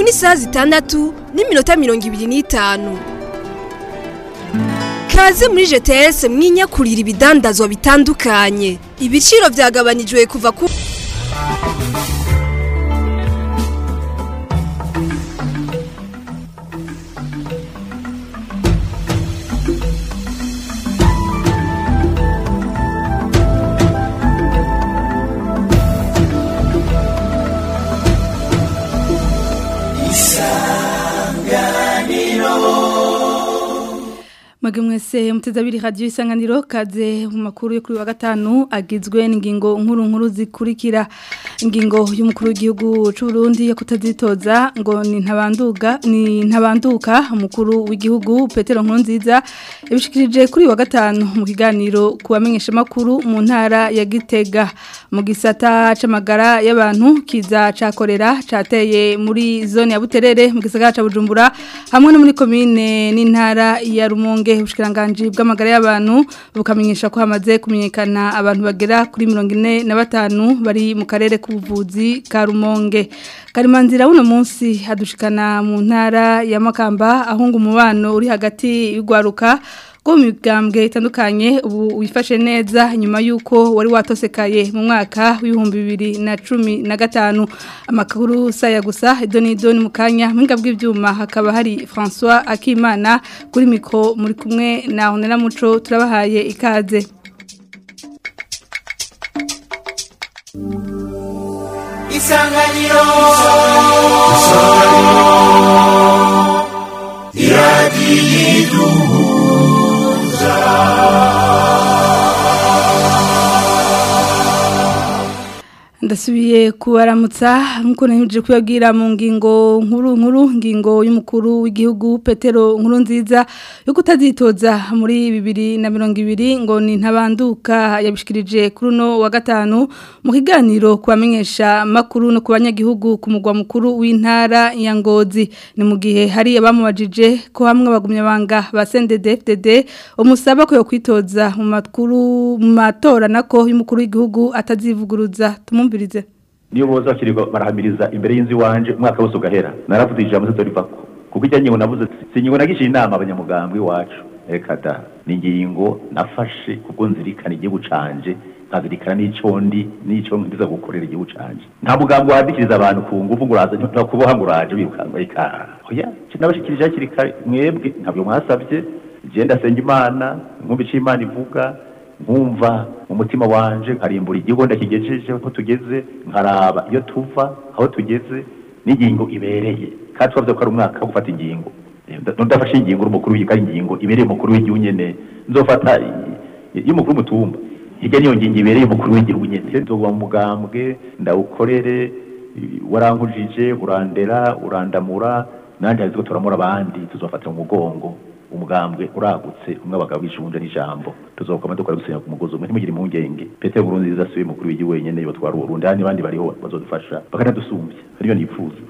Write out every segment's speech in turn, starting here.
n'isaha zitandatu n'iminota mirongo ibiri n'itanu kaze muri gts mwinyakurira ibidandazwa bitandukanye ibiciro byagabanijwe kuva ku Mwage mwese muteza abiri radio isanganiro kaze mu makuru yo kuri wa gatanu agizwe n'ingingo nkuru nkuru zikurikira ingingo y'umukuru w'igihugu c'u Burundi yo kutazitoza ngo ni ntabanduka ni ntabanduka umukuru w'igihugu Petero Nkurunziza yabishikirije kuri wa gatanu mu kiganiro kubamenyesha makuru mu ntara ya Gitega mu gisata c'amagara y'abantu kiza cakorera cateye muri zone ya Buterere mu gisagara ca Bujumbura hamwe no muri commune n'intara ya Rumonge ubushikiranganje bw'amagara y'abantu bukamenyesha ko hamaze kumenyekana abantu bagera kuri 45 bari mu karere k'ubuvuzi ka Rumonge Karimanzira uno munsi hadushikana mu ntara ya Makamba ahunga umubano uri hagati y'ugwaruka ko migambwe itandukanye ubu wifashe neza nyuma yuko wari watosekaye mu mwaka w'ibihumbi bibiri na cumi na gatanu amakuru saya gusa idoni idoni mu kanya mwinga bw'ibyuma hakaba hari François Akimana kuri mikro muri kumwe na Honera Muco turabahaye ikaze Isanganiro ndasubiye kubaramutsa nkuko nahimije kuyabwira mu ngingo nkuru nkuru ngingo y'umukuru w'igihugu Petero nkuru nziza yo kutazitoza muri bibiri na mirongo ibiri ngo ni ntabanduka yabishikirije kuri uno wa gatanu mu kiganiro kubamenyesha makuru no ku banyagihugu ku mugwa mukuru w'intara ya Ngozi ni mu gihe hari abamubajije ko hamwe bagumye banga ba CNDD-FDD umusaba ko yo kwitoza mu makuru mu matora nako y'umukuru w'igihugu atazivuguruza tumumvirize niyo boza kirirwa barahamiriza imbere y'inzu iwanje umwaka wose ugahera naravuze ijambo se dorivako kuko ijya ngingo navuze si ingingo nagishiye inama abanyamugambwe iwacu reka da ni ingingo nafashe kubwo nzirikana igihugu canje nkazirikana n'ico ndi n'ico ngiza gukorera igihugu canje nta mugambo wadikiriza abantu ku nguvu ngo uraza ntakuboha ngo uraje birukanga ika oya nabashikirije hakiri kare mwebwe ntabyo mwasabye je ndasenga imana nkumva ico imana ivuga nkumva mu mutima wanje nkarimbura igihugu ndakigejeje aho tugeze nkaraba iyo tuva aho tugeze n'ingingo ibereye kandi twavuze ko ari umwaka wo gufata ingingo ndafashe ingingo umukuru w'igihugu ari ingingo ibereye umukuru w'igihugu nyene nzofata y'umukuru w'umutumba hirya niyo ngingo ibereye umukuru w'igihugu nyene nzoba mu mugambwe ndawukorere warankujije urandera urandamura nandi haziko turamura abandi tuzofata mu mugongo umugambwe uragutse umwe abagabo bishunje n'ijambo tuzokoma dukora gusenya ku mugozi umwe ntimugire impungenge Petero Burunziza asubiye mukuru w'igihugu wenyene yotwara Urundi handi bandi bariho bazodufasha bakanadusumbya ariyo nifuza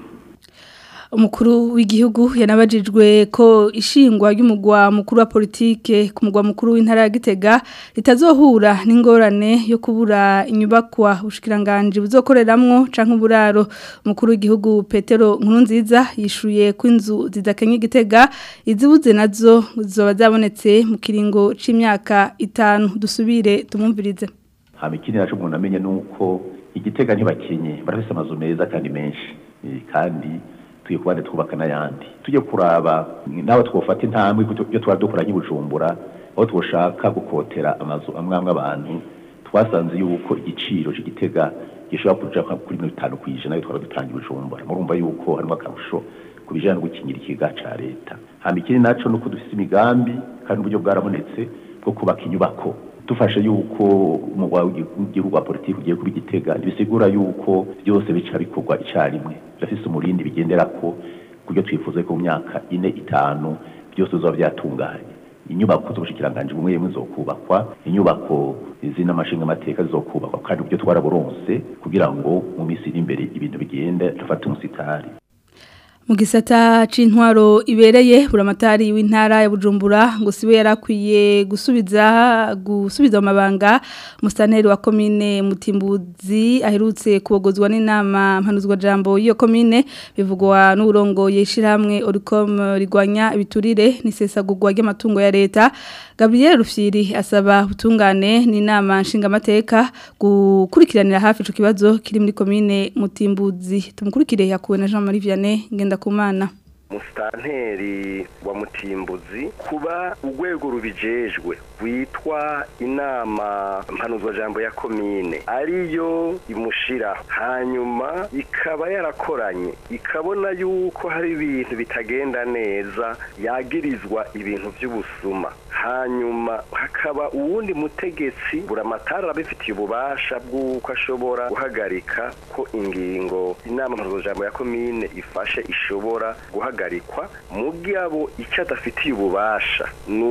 umukuru w'igihugu yanabajijwe ko ishingwa ry'umugwa mukuru wa politike ku mugwa mukuru w'intara ya Gitega ritazohura n'ingorane yo kubura inyubakwa ubushikiranganje buzokoreramwo canke uburaro umukuru w'igihugu Petero Nkurunziza yishuye ko inzu zidakenye Gitega izibuze nazo zoba zabonetse mu kiringo c'imyaka itanu dusubire tumumvirize hama ikindi naco umuntu amenye nuko igitega ntibakenye barafise amazu meza kandi menshi kandi tuye kubande twubaka n'ayandi tujye kuraba nawe twofata intambwe iyo twari dukora nk'ibujumbura aho twoshaka gukotera amazu amwe amwe abantu twasanze yuko igiciro c'igitega gishobora kuja kuri mirongo itanu kw'ijana iyo twari dutanga ibujumbura murumva yuko harimo akarusho ku bijanye no gukingira ikiga ca leta hama ikindi naco nuko dufise imigambi kandi uburyo bwarabonetse bwo kubaka inyubako dufashe yuko umugwa w'igihugu wa politiki ugiye kuba igitega bisigura yuko byose bica bikorwa icarimwe birafise umurindi bigendera ko kubyo twifuza ko mu myaka ine itanu byose bizoba byatunganye inyubako z'ubushikiranganje bumwe bumwe zokubakwa inyubako izina amashinga amateka zizokubakwa kandi uburyo twaraburonse kugira ngo mu minsi iri imbere ibintu bigende dufate umusitari mu gisata c'intwaro ibereye buramatari w'intara ya Bujumbura ngo siwe yarakwiye gusubiza gusubiza mu mabanga mustaneri wa commune Mutimbuzi aherutse kubogozwa n'inama mpanuzwa jambo iyo commune bivugwa n'urongo yeshiramwe Oricom rigwanya ibiturire n'isesagurwa ry'amatungo ya leta Gabriel Rufyiri asaba utungane n'inama nshingamateka gukurikiranira hafi ico kibazo kiri muri commune Mutimbuzi tumukurikire yakuwe na Jean Marie Vianney ngenda kumana musitanteri wa mutimbuzi kuba urwego rubijejwe rwitwa inama mpanuzwajambo ya komine ariyo imushira hanyuma ikaba yarakoranye ikabona yuko hari ibintu bitagenda neza yagirizwa ibintu by'ubusuma hanyuma hakaba uwundi mutegetsi buramatari arabifitiye ububasha bw'uko ashobora guhagarika ko ingingo inama mpanuzwajambo ya komine ifashe ishobora guhagarikwa mugabo icyo adafitiye ububasha ni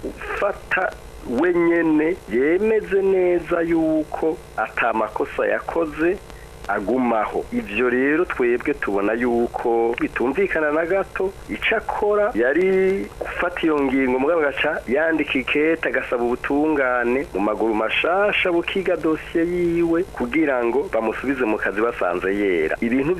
ugufata wenyene yemeze neza yuko atamakosa yakoze agumaho ivyo rero twebwe tubona yuko bitumvikana na gato ico akora yari gufata iyo ngingo mugabo gaca yandika ikete agasaba ubutungane mu maguru mashasha bukiga dosiye yiwe kugira ngo bamusubize mu kazi basanze yera ibintu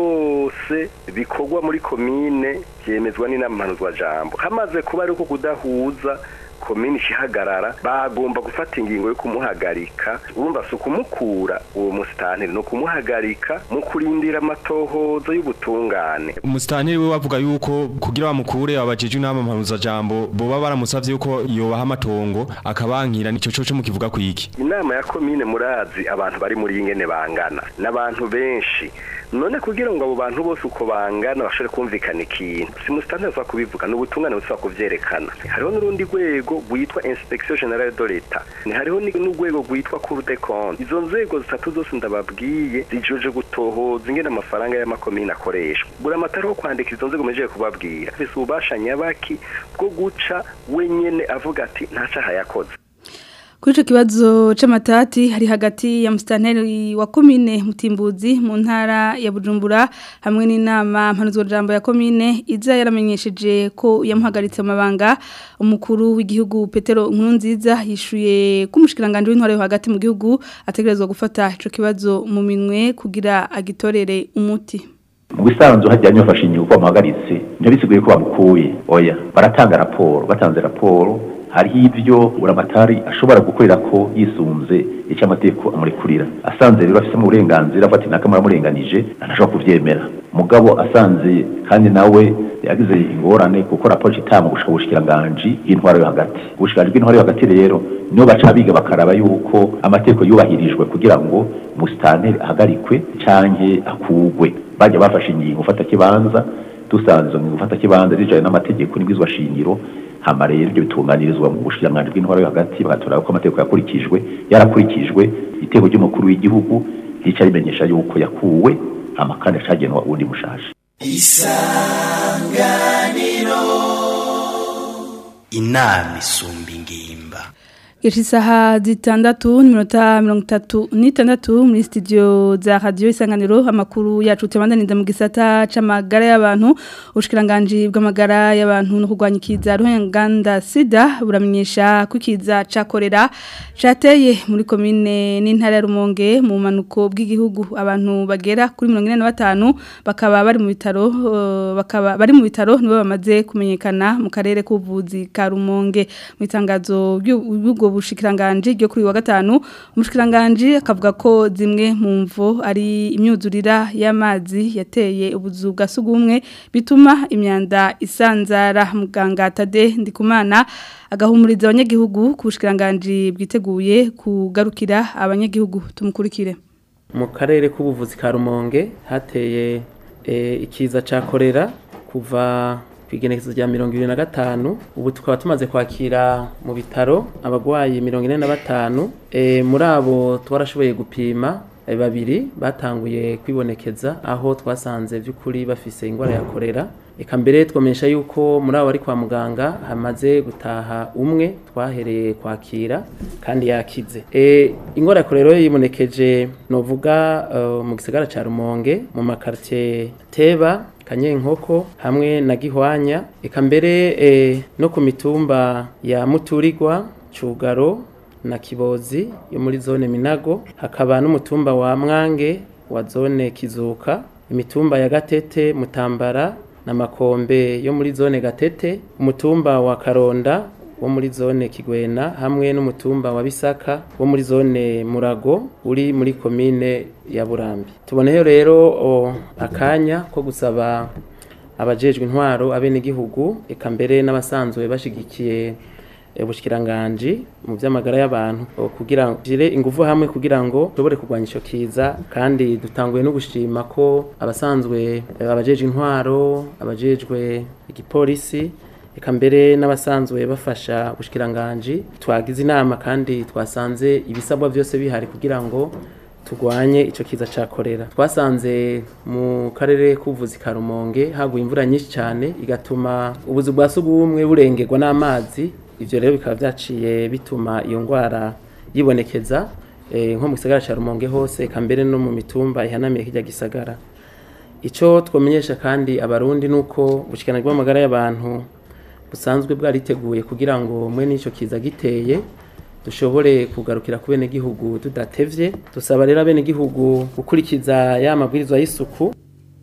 byose bikorwa muri komine byemezwa n'inama mpanuzwajambo hamaze kuba ariko kudahuza komini ikihagarara bagomba gufata ingingo yo kumuhagarika urumva si ukumukura uwo musitanteri ni ukumuhagarika mu kurindira amatohozo y'ubutungane umusitanteri we bavuga yuko kugira bamukure abajeje inama mpanuzajambo boba baramusavye yuko yobaha amatongo akabankira nico coco mukivuga kwiki inama ya komine murazi abantu bari muri ingene bangana n'abantu benshi none kugira ngo abo bantu bose uko bangana bashobore kumvikana ikintu si musitanteri ushobora kubivuga ni ubutungane bushobora kuvyerekana hariho n'urundi rwego rwitwa inspection generale de l'etat ni hariho n'urwego rwitwa cour de compte izo nzego zitatu zose ndababwiye zijoje gutohoza ingene amafaranga y'amakomine akoreshwa buri amatara wo kwandika izo nzego mejeje kubabwira afise ububasha nyabaki bwo guca wenyene avuga ati nta caha yakoze Kuri ico kibazo c'amatati hari hagati ya mustanteri wa komine Mutimbuzi mu ntara ya Bujumbura hamwe n'inama mpanuzwa jambo ya komine iza yaramenyesheje ko yamuhagaritse amabanga umukuru w'igihugu Petero Nkurunziza yishuye kumushikiranganje w'intware yo hagati mu gihugu ategerezwa gufata ico kibazo mu minwe kugira agitorere umuti mu bisanzwe hajyanye bafashe inyungu bamuhagaritse ntibisiguye ko bamukuye oya baratanga raporo batanze raporo hariho ibyo buramatari ashobora gukorera ko yisunze icyo amategeko amurekurira asanze rero afite uburenganzira afata inaka muramurenganije ntashobora kubyemera mugabo asanze kandi nawe yagize ingorane kuko raporo itanga gushaka ubushikiranganji y'intwaro yo hagati ubushikiranganji bw'intwaro yo hagati rero niyo baca biga bakaraba yuko amategeko yubahirijwe kugira ngo musitanteri ahagarikwe canke akugwe bajya bafashe ingingo ufata kibanza dusanze izo ngingo ufata kibanza zijanye n'amategeko n'ibwizwa shingiro hama rero ibyo bitunganirizwa mu bushikiranganji bw'intwaro yo hagati bagatora ko amategeko yakurikijwe yarakurikijwe iteko ry'umukuru w'igihugu rica rimenyesha yuko yakuwe hama kandi acagenwa uwundi mushasha isanganiro inama isumba ingimba Yeshi saha zitandatu n'iminota mirongo itatu n'itandatu muri studio za radio isanganiro amakuru yacu tubandaniza mu gisata c'amagara y'abantu ubushikiranganje bw'amagara y'abantu no kurwanya ikiza ruhenganda sida buramenyesha ko ikiza cakorera cateye muri komine n'intara ya Rumonge mu manuko bw'igihugu abantu bagera kuri 45 bakaba bari mu bitaro uh, bakaba bari mu bitaro nibo bamaze kumenyekana mu karere k'ubuvuzi ka Rumonge mu itangazo y'ubwo bushikiranganje ryo kuri wa gatanu umushikiranganje akavuga ko zimwe mu mvo ari imyuzurira y'amazi yateye ubuzu bwa sugumwe bituma imyanda isanzara muganga Tade ndikumana agahumuriza abanyagihugu ku bushikiranganje bwiteguye kugarukira abanyagihugu tumukurikire mu karere k'ubuvuzi ka Rumonge hateye ikiza ca korera kuva kwigenekezo rya mirongo ibiri na gatanu ubu tukaba tumaze kwakira mu bitaro abagwayi mirongo ine na batanu e, muri abo twarashoboye gupima e, babiri batanguye kwibonekeza aho twasanze by'ukuri bafise ingwara ya korera eka mbere twamenyesha yuko muri abo bari kwa muganga hamaze gutaha umwe twahereye kwakira kandi yakize e, ingwara ya korera yibonekeje novuga uh, mu gisagara ca Rumonge mu makartie Teba kanyenkoko hamwe na gihwanya eka mbere eh, no ku mitumba ya muturirwa cugaro na kibozi yo muri zone minago hakaba n'umutumba wa mwange wa zone kizuka imitumba ya gatete mutambara na makombe yo muri zone gatete umutumba wa karonda wo muri zone kigwena hamwe n'umutumba wa bisaka wo muri zone murago uri muri komine ya burambi tuboneyo rero o, akanya ko gusaba abajejwe intwaro abenegihugu eka mbere n'abasanzwe bashigikiye ubushikiranganji mu by'amagara y'abantu o, kugira ngo gire ingufu hamwe kugira ngo dushobore kurwanya ico kiza kandi dutanguye no gushima ko abasanzwe eh, abajejwe intwaro abajejwe igipolisi eka mbere n'abasanzwe bafasha ubushikiranganji twagize inama kandi twasanze ibisabwa byose bihari kugira ngo turwanye icyo kiza cya korera twasanze mu karere k'ubuvuzi ka rumonge haguye imvura nyinshi cyane igatuma ubuzu bwa sugumwe burengerwa n'amazi ibyo rero bikaba byaciye bituma iyo ndwara yibonekeza eh, nko mu gisagara cya rumonge hose eka mbere no mu mitumba ihanamiye kijya gisagara icyo twamenyesha kandi abarundi ni uko ubushikiranganji bw'amagara y'abantu busanzwe bwariteguye kugira ngo mwe n'icyo kiza giteye dushobore kugarukira ku benegihugu tudatevye dusaba rero abenegihugu gukurikiza ya mabwirizwa y'isuku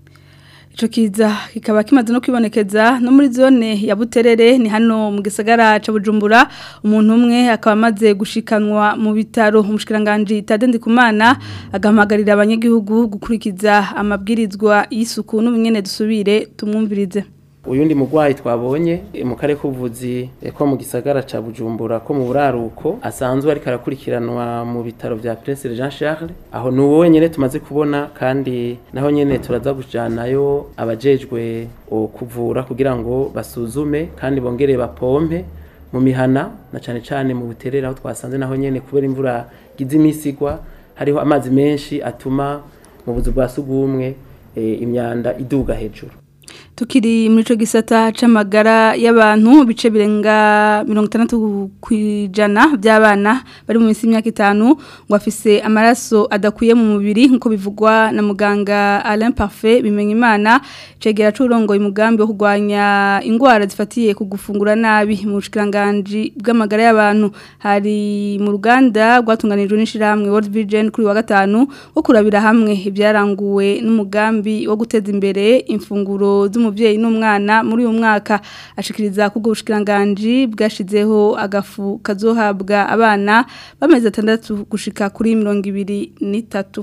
Ico kiza kikaba kimaze no kwibonekeza no muri zone ya Buterere ni hano mu gisagara ca Bujumbura umuntu umwe akaba amaze gushikanwa mu bitaro umushikiranganje Tadendi Kumana agahamagarira abanyagihugu gukurikiza amabwirizwa y'isuku n'ubunyene dusubire tumwumvirize uyundi mugwayi twabonye eh, mu kare k'ubuvuzi eh, ko mu gisagara ca Bujumbura ko mu buraruko asanzwe ariko arakurikiranwa mu bitaro vya Prince Jean Charles aho ni uwo nyene tumaze kubona kandi naho nyene turaza kujanayo abajejwe o, kuvura kugira ngo basuzume kandi bongere bapompe mu mihana na cane cane mu buterera aho twasanze naho nyene kubera imvura gize imisigwa hariho amazi menshi atuma mu buzu bwa sugumwe eh, imyanda iduga hejuru Tukiri muri ico gisata c'amagara y'abantu bice birenga 60 kwijana by'abana bari mu minsi y'imyaka itanu ngo afise amaraso adakuye mu mubiri nkuko bivugwa na muganga Alain Parfait bimenya imana cegera curongo umugambi wo kurwanya ingwara zifatiye ku gufungura nabi mu bushikiranganje bw'amagara y'abantu hari mu ruganda rwatunganijwe n'ishiramwe World Vision kuri wa gatanu wo kurabira hamwe ibyaranguwe n'umugambi wo guteza imbere imfunguro z'umuvyeyi n'umwana muri uyu mwaka ashikiriza kubwo bushikiranganje bwashizeho agafu kazohabwa abana bameze atandatu gushika kuri mirongo ibiri n'itatu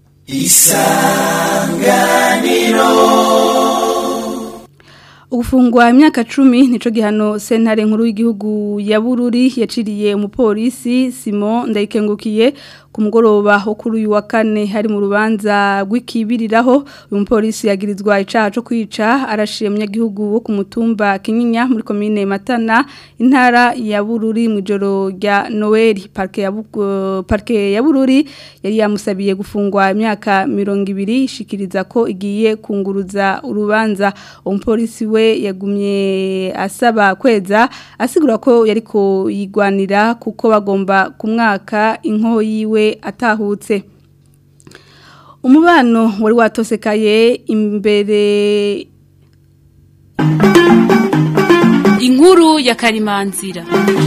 Ugufungwa imyaka cumi nico gihano sentare nkuru y'igihugu ya Bururi yaciriye umupolisi Simon Ndayikengukiye ku mugoroba wo kuri uyu wa kane hari mu rubanza rw'ikibiriraho uyu mupolisi yagirizwa icaha cyo kwica arashiye umunyagihugu wo ku mutumba Kinyinya muri komine Matana intara ya Bururi mu ijoro rya Noel parke ya Bugo- parke ya Bururi yari yamusabiye gufungwa imyaka 200 ishikiriza ko igiye kunguruza urubanza umupolisi we yagumye asaba kweza asigura ko yariko yigwanira kuko bagomba kumwaka inko yiwe atahutse umubano wari watosekaye imbere inkuru ya karimanzira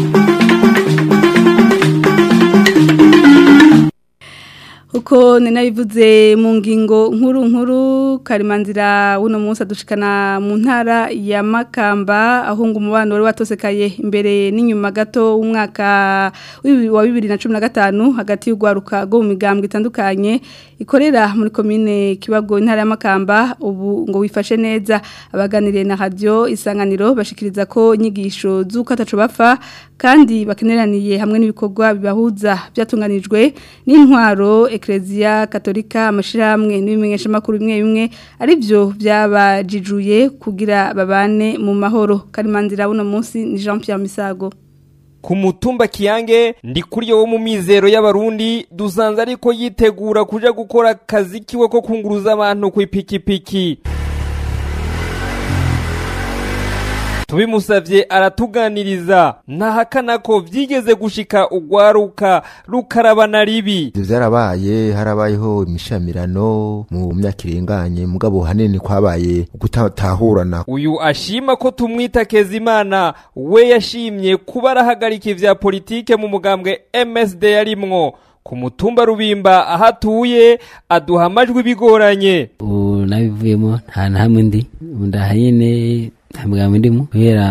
uko ninabivuze mu ngingo nkuru nkuru karimanzira uno munsi adushikana mu ntara ya Makamba aho ngo umubano wari watosekaye imbere n'inyuma gato w'umwaka w'ibi- wa 2015 hagati y'ugwaruka go mu migambwe itandukanye ikorera muri komine Kibago intara ya Makamba ubu ngo wifashe neza abaganiriye na radio isanganiro bashikiriza ko inyigisho z'uko ataco bapfa kandi bakeneraniye hamwe n'ibikorwa bibahuza byatunganijwe n'intwaro eklezia katolika amashirahamwe n'ibimenyesha makuru bimwe bimwe ari byo byabajijuye kugira babane mu mahoro karimanzira buno munsi ni Jean Pierre Misago ku mutumba kiyange ndi kuri wo mu mizero y'abarundi dusanze ariko yitegura kuja gukora akazi kiwe ko kunguruza abantu ku ipikipiki tubimusavye aratuganiriza ntahakana ko vyigeze gushika ugwaruka rukarabana ribi ivyo vyarabaye harabayeho imishamirano mu myaka irenganye mugabo hanini kwabaye gutatahurana uyu ashima ko tumwita Kezimana we yashimye kuba arahagarika ivya politike mu mugambwe MSD yarimwo ku mutumba rubimba aho atuye aduha amajwi bigoranye ubu nabivuyemo nta na hamwe ndi ubu ndahanyene nta mugambi ndimo kubera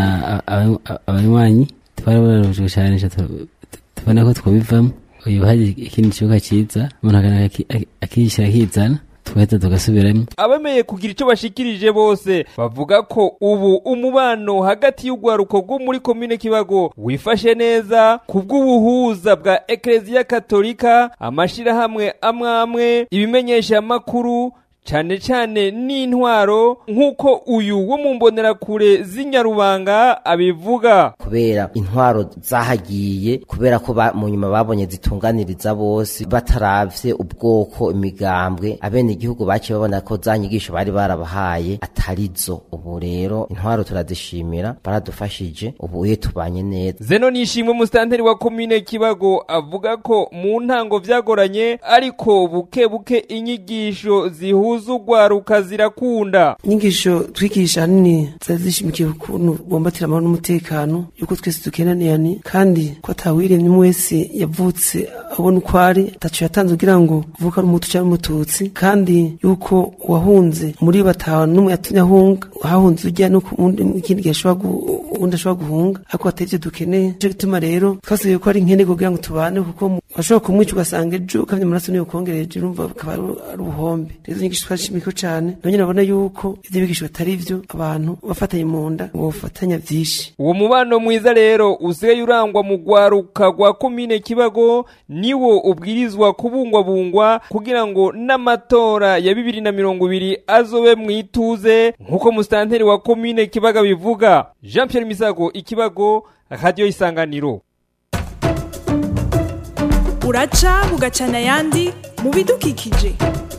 abanywanyi twarabujwe cyane tubona ko twabivamo uyu hari ikindi kibuga cyiza umuntu akishyira akizana tugahita tugasubiramo abemeye kugira icyo bashikirije bose bavuga ko ubu umubano hagati y'urwaruko rwo muri komine kibago wifashe neza ku bw'ubuhuza bwa ekereziya katolika amashirahamwe amwe amwe ibimenyesha amakuru cyane cyane n'intwaro nk'uko uyu wo mu mbonerakure z'inyarubanga abivuga kubera intwaro zahagiye kubera ko mu nyuma babonye zitunganiriza bose bataravye ubwoko imigambwe abene igihugu baciye babona ko za nyigisho bari barabahaye atarizo ubu rero intwaro turazishimira baradufashije ubu uye tubanye neza zeno nishimwe musitanteri wa komine kibago avuga ko mu ntango vyagoranye ariko buke buke inyigisho zihuza urwaruka zirakunda inyigisho twigisha hanini zari zishimikiye ukuntu bumbatira amahoro n'umutekano yuko twese dukenaniranye kandi ko atawiremye umwe wese yavutse abona uko ari ataco yatanze kugira ngo uvuka ari umutu cyangwa umututsi kandi yuko uwahunze muri batanu n'umwe yatumye ahunga hahunze ujya no ku wundi ikindi gihe ashobora uwundi ashobora guhunga ariko atari ivyo dukeneye nico gituma rero twasabye ko ari nkene kugira ngo tubane kuko washobora kumwica ugasanga ejo ukamye amaraso niyo kongereje urumva bukaba ari ubuhombe rero inyigisho twashimiko cane none nabona yuko ivyo bigisho batari vyo abantu bafatanye mu nda ngo bafatanya vyinshi uwo mubano mwiza rero usigaye urangwa mu rwaruka rwa komine kibago niwo ubwirizwa kubungwabungwa kugira ngo n'amatora ya bibiri na mirongo ibiri azobe mu ituze nk'uko musitanteri wa komine kibaga bivuga jean pierre misago ikibago radiyo isanganiro uraca bugacana ayandi mu bidukikije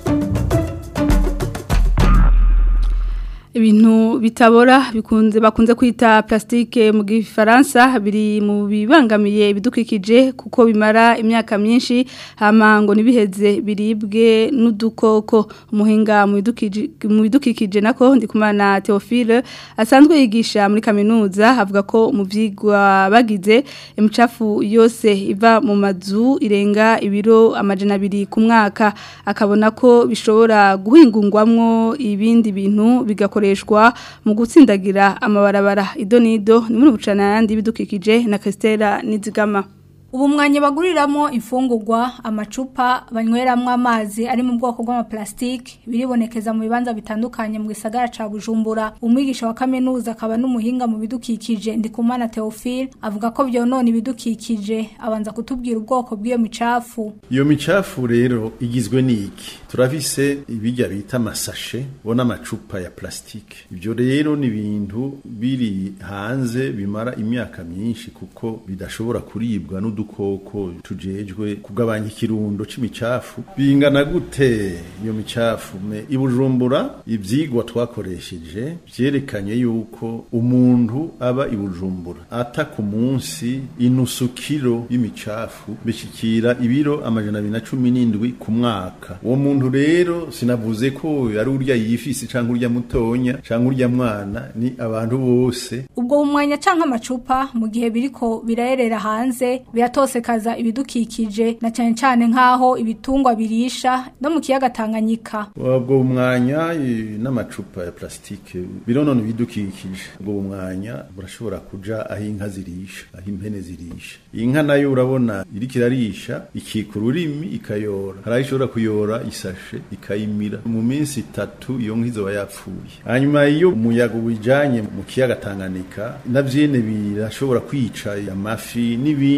ibintu bitabora bikunze bakunze kwita plastique mu gifaransa biri mu bibangamiye ibidukikije kuko bimara imyaka myinshi hama ngo nibiheze biribwe n'udukoko umuhinga mu bidukikije nako ndikumana Theophile asanzwe yigisha muri kaminuza avuga ko mu vyigwa bagize imicafu yose iva mu mazu irenga ibiro amajana abiri ku mwaka akabona ko bishobora guhingungwamwo ibindi bintu bigakora bikoreshwa mu gutsindagira amabarabara idonido ni muri bucana yandi bidukikije na Christella Nizigama ubu mwanya baguriramo imfungurwa amacupa banyweramo amazi ari mu bwoko bw'amaplastike biribonekeza mu bibanza bitandukanye mu gisagara ca Bujumbura umwigisha wa kaminuza akaba n'umuhinga mu bidukikije ndikumana Theophile avuga ko byonona ibidukikije abanza kutubwira ubwoko bw'iyo micafu iyo micafu rero igizwe n'iki turafise ibijya bita amasashe bona amacupa ya plastike ibyo rero ni ibintu biri hanze bimara imyaka myinshi kuko bidashobora kuribwa n'udu udukoko tujejwe kugabanya ikirundo c'imicafu bingana gute iyo micafu me ibujumbura ivyigwa twakoresheje vyerekanye yuko umuntu aba ibujumbura ata ku munsi inusu kilo y'imicafu bishikira ibiro amajana abiri na cumi n'indwi ku mwaka uwo muntu rero sinavuze ko ari urya yifisi canke urya mutonya canke urya mwana ni abantu bose ubwo bumwanya canke amacupa mu gihe biriko birayerera hanze biratosekaza ibidukikije na cyane cyane nk'aho ibitungwa birisha no mu kiyaga Tanganyika ubwo bumwanya n'amacupa ya plastike bironona ibidukikije ubwo bumwanya burashobora kuja aho inka zirisha aho impene zirisha inka nayo urabona iriko irarisha ikika ururimi ikayora hari aho ishobora kuyora isashe ikayimira mu minsi itatu iyo nka izoba yapfuye hanyuma iyo umuyaga ubijanye mu kiyaga Tanganyika navyene birashobora kwica amafi n'ibindi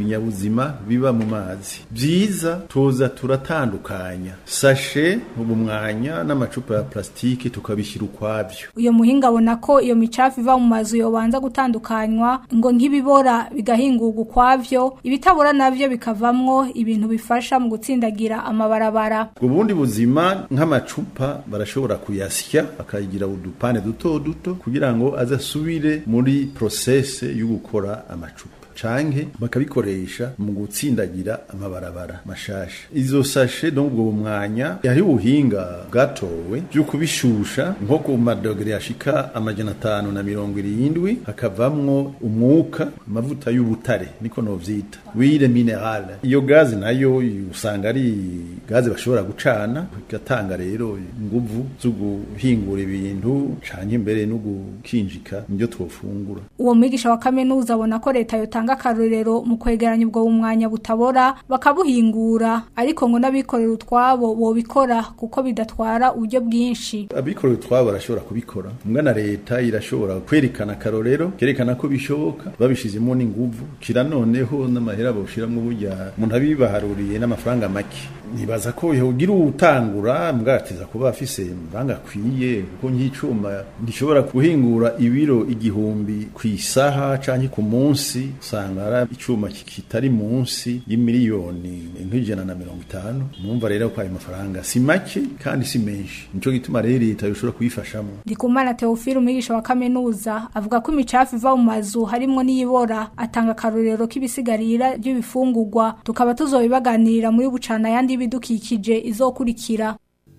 binyabuzima biba mu mazi byiza tuza turatandukanya sashe ubu mwanya n'amacupa ya plastike tukabishyira ukwabyo uyo muhinga abona ko iyo micafu iva mu mazu yobanza gutandukanywa ngo nk'ibibora bigahingurwa ukwavyo ibitabora navyo bikavamwo ibintu bifasha mu gutsindagira amabarabara ubwo bundi buzima nk'amacupa barashobora kuyasya bakagira udupande duto duto kugira ngo azasubire muri prosese yo gukora amacupa canke bakabikoresha mu gutsindagira amabarabara mashasha izo sashe donc ubwo mwanya hari ubuhinga bwatowe byo kubishusha nko ku madogere yashika amajana atanu na mirongo irindwi hakavamwo umwuka amavuta y'ubutare niko novyita wire minerale iyo gazi nayo usanga ari gazi bashobora gucana igatanga rero inguvu zo guhingura ibintu canke imbere no gukinjika nibyo twofungura uwo mwigisha wa kaminuza abona ko leta yotanga akarorero mu kwegeranya ubwo umwanya butabora bakabuhingura ariko ngo n'abikorera utwabo bobikora kuko bidatwara uburyo bwinshi abikorera utwabo barashobora kubikora mbwa na leta irashobora kwerekana akarorero kerekana ko bishoboka babishizemo n'inguvu kira noneho n'amahera bawushiramwo burya umuntu abibaharuriye n'amafaranga make nibaza ko yogira utangura mbwatiza kuba afise mbanga akwiye kuko nk'icuma gishobora guhingura ibiro igihumbi ku isaha canke ku munsi usanga ari icuma kitari munsi y'imiliyoni nk'ijana na mirongo itanu numva rero ko ayo mafaranga si make kandi si menshi nico gituma rero leta yoshobora kuyifashamo ndikumana teofile umwigisha wa kaminuza avuga ko imicafu iva mu mazu harimwo n'iyibora atanga akarorero k'ibisigarira by'ibifungurwa tukaba tuzobibaganirira muri bucana yandi y'ibidukikije izokurikira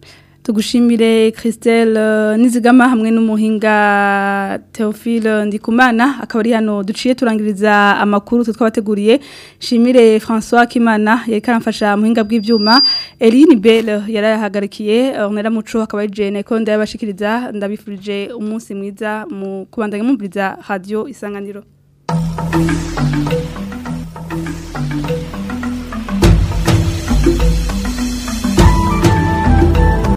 tugushimire Christelle Nizigama hamwe n'umuhinga Theophile Ndikumana akaba ari hano duciye turangiriza amakuru twabateguriye shimire François Kimana yari karamfasha muhinga bw'ivyuma Eline Belle yarahagarikiye onera muco akaba je neko ndabashikiriza ndabifurije umunsi mwiza mu kubandanya mumviriza radio isanganiro